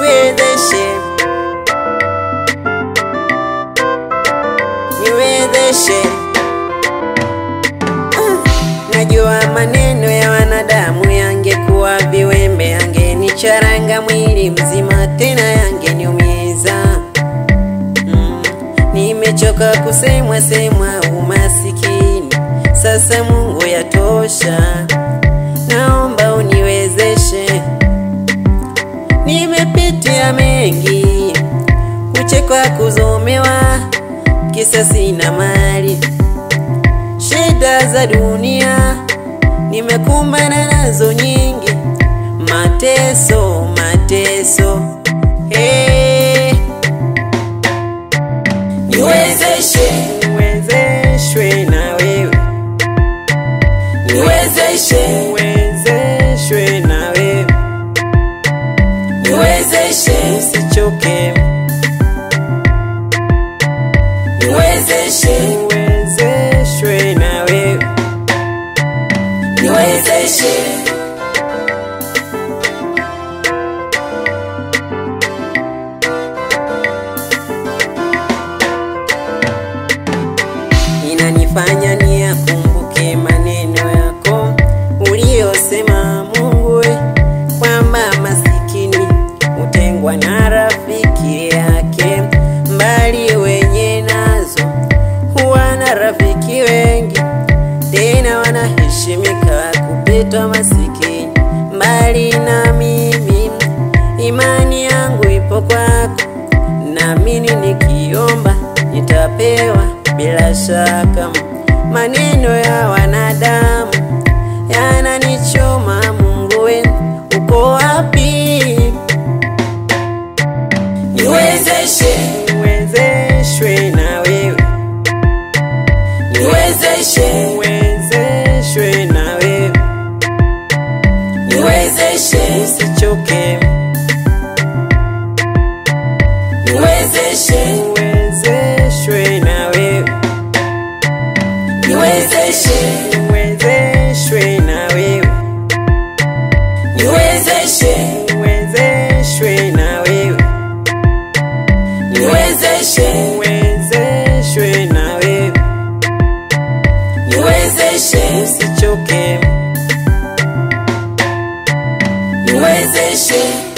niwezeshe, niwezeshe. Ah, Najua maneno ya wanadamu yangekuwa viwembe, yangenicharanga mwili mzima, tena yangeniumiza. Mm, nimechoka kusemwa semwa umasikini, sasa Mungu yatosha, naomba uniwezeshe. Nimepitia mengi, kuchekwa, kuzomewa, kisa sina mali, shida za dunia nimekumbana nazo nyingi, mateso, mateso. Hey, Niwezeshe, niwezeshwe na wewe, niwezeshe, niwezeshwe na wewe, niwezeshe, usichoke, niwezeshe, niwezeshwe na wewe. niwezeshe. inanifanya niyakumbuke maneno yako uliyosema Mungu we, kwamba masikini hutengwa na rafiki yake, mbali wenye nazo huwa na rafiki wengi, tena wanaheshimika kupita masikini. Mbali na mimi, imani yangu ipo kwako, naamini nikiomba nitapewa bila shaka. Maneno ya wanadamu yananichoma, Mungu we, uko wapi? Niwezeshe, Niwezeshwe na wewe, niwezeshe, niwezeshwe na wewe, niwezeshe, usichoke, niwezeshe, niwezeshwe na wewe, niwezeshe, niwezeshwe na wewe, niwezeshe, niwezeshwe na wewe, niwezeshe, niwezeshwe na wewe, niwezeshe, usichoke, niwezeshe.